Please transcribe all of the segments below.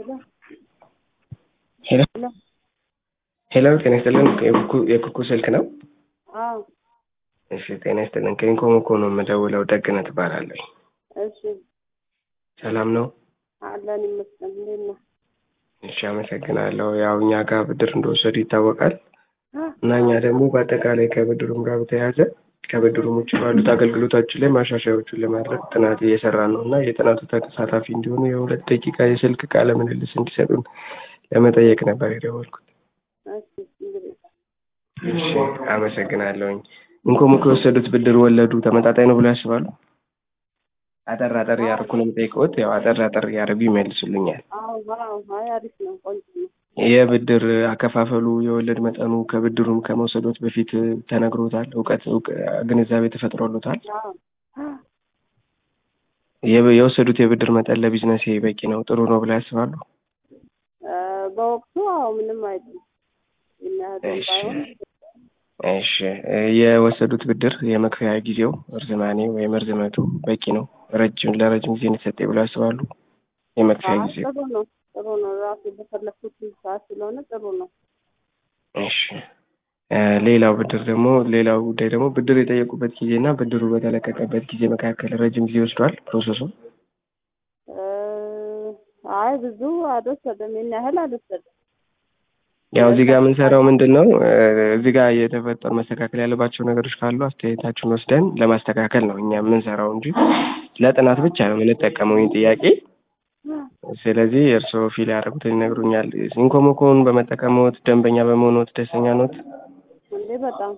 ሄሎ ሄሎ ጤና ይስጥልን የኩኩ የኩኩ ስልክ ነው? አዎ እሺ ጤና ይስጥልን ከኢንኮሞኮ ነው የምደውለው ደግነት እባላለሁ። እሺ ሰላም ነው? አለን ይመስገን። እንዴት ነው? እሺ አመሰግናለሁ። ያው እኛ ጋር ብድር እንደወሰዱ ይታወቃል እና እኛ ደግሞ በአጠቃላይ ከብድሩም ጋር በተያያዘ ከብድሩም ውጭ ባሉት አገልግሎቶች ላይ ማሻሻያዎቹን ለማድረግ ጥናት እየሰራን ነው እና የጥናቱ ተሳታፊ እንዲሆኑ የሁለት ደቂቃ የስልክ ቃለ ምልልስ እንዲሰጡን ለመጠየቅ ነበር የደወልኩት። እሺ እንግዲህ እሺ አመሰግናለሁኝ። ኢንኮሞኮ የወሰዱት ብድር ወለዱ ተመጣጣኝ ነው ብሎ ያስባሉ? አጠር አጠር እያደረኩ ነው የምጠይቀውት። ያው አጠር አጠር እያደረጉ ይመልሱልኛል። አዎ አዎ አይ አሪፍ ነው፣ ቆንጆ ነው። የብድር አከፋፈሉ የወለድ መጠኑ ከብድሩም ከመውሰዶት በፊት ተነግሮታል? እውቀት እውቅ- ግንዛቤ ተፈጥሮሎታል? አዎ የብ- የወሰዱት የብድር መጠን ለቢዝነሴ በቂ ነው ጥሩ ነው ብለው ያስባሉ? እ በወቅቱ አዎ ምንም አይደለም የሚያህል እሺ ባይሆን እሺ እ የወሰዱት ብድር የመክፈያ ጊዜው እርዝማኔ ወይም እርዝመቱ በቂ ነው ረጅም ለረጅም ጊዜ እንዲሰጠ ብለው ያስባሉ? የመክፈያ አይ ጊዜው ጥሩ ነው ጥሩ ነው። ራሱ በፈለኩት ሰዓት ስለሆነ ጥሩ ነው። እሺ እ ሌላው ብድር ደግሞ ሌላው ጉዳይ ደግሞ ብድር የጠየቁበት ጊዜ እና ብድሩ በተለቀቀበት ጊዜ መካከል ረጅም ጊዜ ወስዷል ፕሮሰሱ? እ አይ ብዙ አልወሰደም፣ ይሄን ያህል አልወሰደም። ያው እዚህ ጋር የምንሰራው ምንድን ነው እ እዚህ ጋር የተፈጠሩ መስተካከል ያለባቸው ነገሮች ካሉ አስተያየታችሁን ወስደን ለማስተካከል ነው እኛ የምንሰራው እንጂ ለጥናት ብቻ ነው የምንጠቀመው ይህን ጥያቄ። ስለዚህ እርስዎ ፊል ያደረጉትን ይነግሩኛል። ኢንኮሞኮን በመጠቀምዎት ደንበኛ በመሆንዎት ደስተኛ ኖት? እንዴ በጣም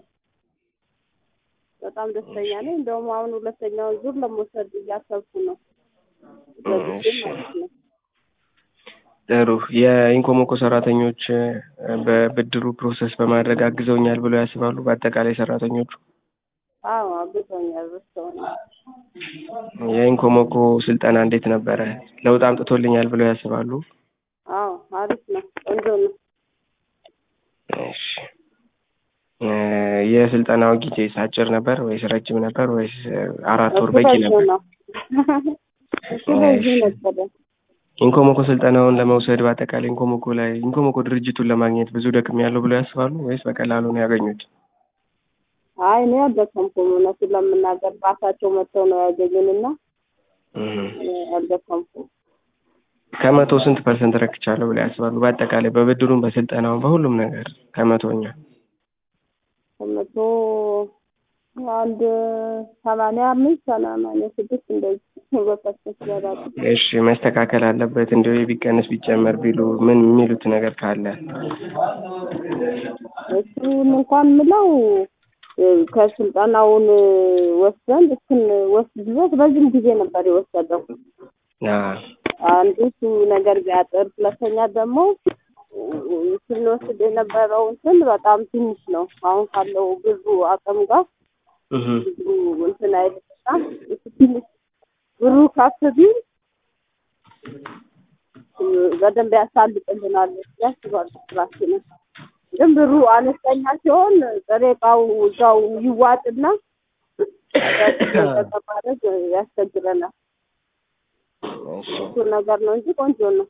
በጣም ደስተኛ ነኝ። እንደውም አሁን ሁለተኛውን ዙር ለመውሰድ እያሰብኩ ነው። በጊዜ እሺ ማለት ነው። ጥሩ። የኢንኮሞኮ ሰራተኞች እ በብድሩ ፕሮሰስ በማድረግ አግዘውኛል ብለው ያስባሉ? በአጠቃላይ ሰራተኞቹ አዎ አግዞኛል፣ ረድተውኛል። የኢንኮሞኮ ስልጠና እንዴት ነበረ? ለውጥ አምጥቶልኛል ብለው ያስባሉ? አዎ አሪፍ ነው፣ ቆንጆ ነው። እሺ እ የስልጠናው ጊዜ አጭር ነበር ወይስ ረጅም ነበር ወይስ እ አራት ወር እሱ በቂ ረጅም ነበር? ነው። እሱ ረጅም ነበረ። ኢንኮሞኮ ስልጠናውን ለመውሰድ በአጠቃላይ ኢንኮሞኮ ላይ ኢንኮሞኮ ድርጅቱን ለማግኘት ብዙ ደክሜያለሁ ብለው ያስባሉ ወይስ በቀላሉ ነው ያገኙት? አይ እኔ አልደከምኩም፣ እውነቱን ለመናገር ራሳቸው መጥተው ነው ያገኙንና እህ እኔ አልደከምኩም። ከመቶ ስንት ፐርሰንት ረክቻለሁ ብለው ያስባሉ? በአጠቃላይ በብድሩም በስልጠናውም በሁሉም ነገር ከመቶኛ ከመቶ አንድ ሰማንያ አምስት ሰማንያ ስድስት እንደዚህ በፐርሰንት ይበላሉ። እሺ መስተካከል አለበት እንዲሁ ቢቀንስ ቢጨመር ቢሉ ምን የሚሉት ነገር ካለ እሱን እንኳን ምለው እ ከስልጠናውን ወስደን እስክንወስድ ድረስ ረጅም ጊዜ ነበር የወሰደው። አ አንዱ እሱ ነገር ቢያጥር፣ ሁለተኛ ደግሞ እ ስንወስድ የነበረው እንትን በጣም ትንሽ ነው። አሁን ካለው ብሩ አቅም ጋር እህ ብዙ እንትን አይልምና እሱ ትንሽ ብሩ ከፍ ቢል እ በደንብ ያሳልጥልናል ብዬ አስባለሁ ስራችንን። ግን ብሩ አነስተኛ ሲሆን ጥሬ ዕቃው እዛው ይዋጥና አዳዲስ ነገር ለማድረግ ያስቸግረናል። እሺ እሱ ነገር ነው እንጂ ቆንጆ ነው።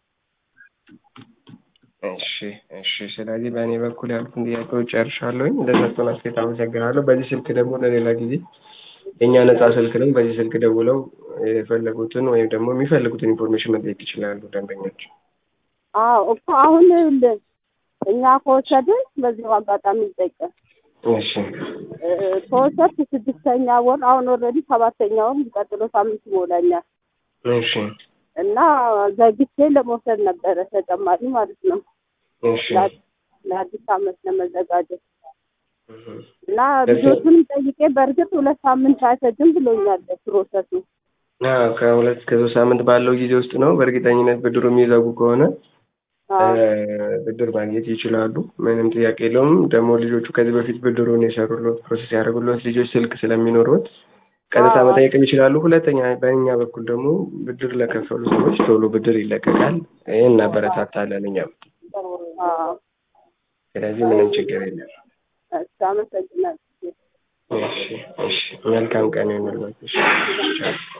እሺ እሺ። ስለዚህ በእኔ በኩል ያሉትን ጥያቄዎች ጨርሻለሁኝ። ለሰጡን አስተያየት አመሰግናለሁ። በዚህ ስልክ ደግሞ ለሌላ ጊዜ የእኛ ነጻ ስልክ ነው። በዚህ ስልክ ደውለው የፈለጉትን ወይም ደግሞ የሚፈልጉትን ኢንፎርሜሽን መጠየቅ ይችላሉ ደንበኞች። አዎ እኮ አሁን እንደ እኛ ከወሰድን በዚሁ አጋጣሚ ይጠቀም እሺ ከወሰድኩ ስድስተኛ ወር አሁን ኦልሬዲ ሰባተኛ ወር የሚቀጥለው ሳምንት ይሞላኛል እሺ እና ዘግቼ ለመውሰድ ነበረ ተጨማሪ ማለት ነው እሺ ለአ- ለአዲስ ዓመት ለመዘጋጀት እህ እና ልጆቹንም ጠይቄ በእርግጥ ሁለት ሳምንት አይፈጅም ብሎኛል ፕሮሰሱ። አዎ ከሁለት እስከ ሶስት ሳምንት ባለው ጊዜ ውስጥ ነው። በእርግጠኝነት ብድሩ የሚዘጉ ከሆነ አዎ እ ብድር ማግኘት ይችላሉ። ምንም ጥያቄ የለውም። ደግሞ ልጆቹ ከዚህ በፊት ብድሩን የሰሩሎት ፕሮሰስ ያደረጉሎት ልጆች ስልክ ስለሚኖሩት ቀጥታ አዎ። መጠየቅም ይችላሉ። ሁለተኛ በእኛ በኩል ደግሞ ብድር ለከፈሉ ሰዎች ቶሎ ብድር ይለቀቃል። ይህን እናበረታታለን እኛም። አዎ ስለዚህ ምንም ችግር የለም። እሺ አመሰግናለሁ። እሺ እሺ። መልካም ቀን ይሁንልዎት። እሺ ቻው።